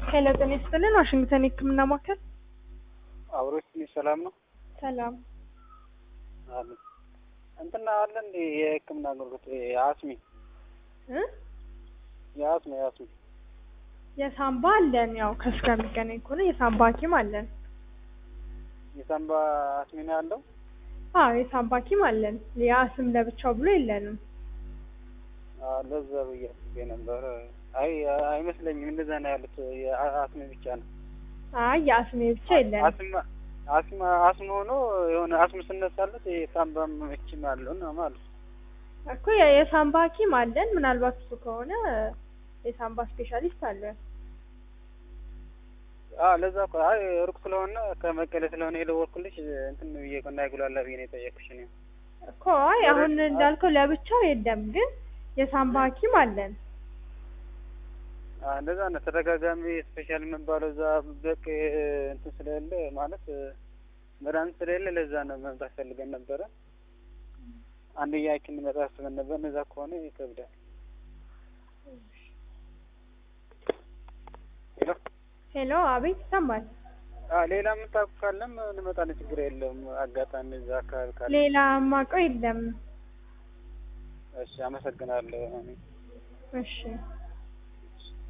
ሄሎ ጤና ይስጥልን ዋሽንግተን የህክምና ማዕከል አብሮች ትንሽ ሰላም ነው ሰላም አለ እንትና አለ እንዴ የህክምና አገልግሎት የአስሚ እ የአስሚ የአስሚ የሳምባ አለን ያው ከሱ ጋር የሚገናኝ ከሆነ የሳምባ ሐኪም አለን የሳምባ አስሚ ነው ያለው አዎ የሳምባ ሐኪም አለን የአስም ለብቻው ብሎ የለንም አዎ ለዛ ብዬ አስቤ ነበር አይ አይመስለኝም እንደዛ ነው ያሉት የአስሚ ብቻ ነው አይ የአስሜ ብቻ የለንም አስም አስም አስም ሆኖ የሆነ አስም ስነሳለት የሳምባም እችም አለው እና ማለት እኮ የ- የሳምባ ሐኪም አለን ምናልባት እሱ ከሆነ የሳምባ ስፔሻሊስት አለን አዎ ለዛ እኮ አይ ሩቅ ስለሆነ ከመቀሌ ስለሆነ የደወልኩልሽ እንትን ብዬ እኮ እንዳይጉላላ ብዬ ነው የጠየቅኩሽ እኔ እኮ አይ አሁን እንዳልከው ለብቻው የለም ግን የሳምባ ሐኪም አለን አዎ እንደዛ ነው ተደጋጋሚ ስፔሻል የሚባለው እዛ በቅ እንትን ስለሌለ ማለት መድኃኒት ስለሌለ ለዛ ነው መምጣት ፈልገን ነበረ አንድያ ሐኪም እንመጣ አስበን ነበር እነዛ ከሆነ ይከብዳል ሄሎ ሄሎ አቤት ይሰማል አዎ ሌላ የምታውቁ ካለም እንመጣለን ችግር የለውም አጋጣሚ እዛ አካባቢ ካለ ሌላ ማውቀው የለም እሺ አመሰግናለሁ እሺ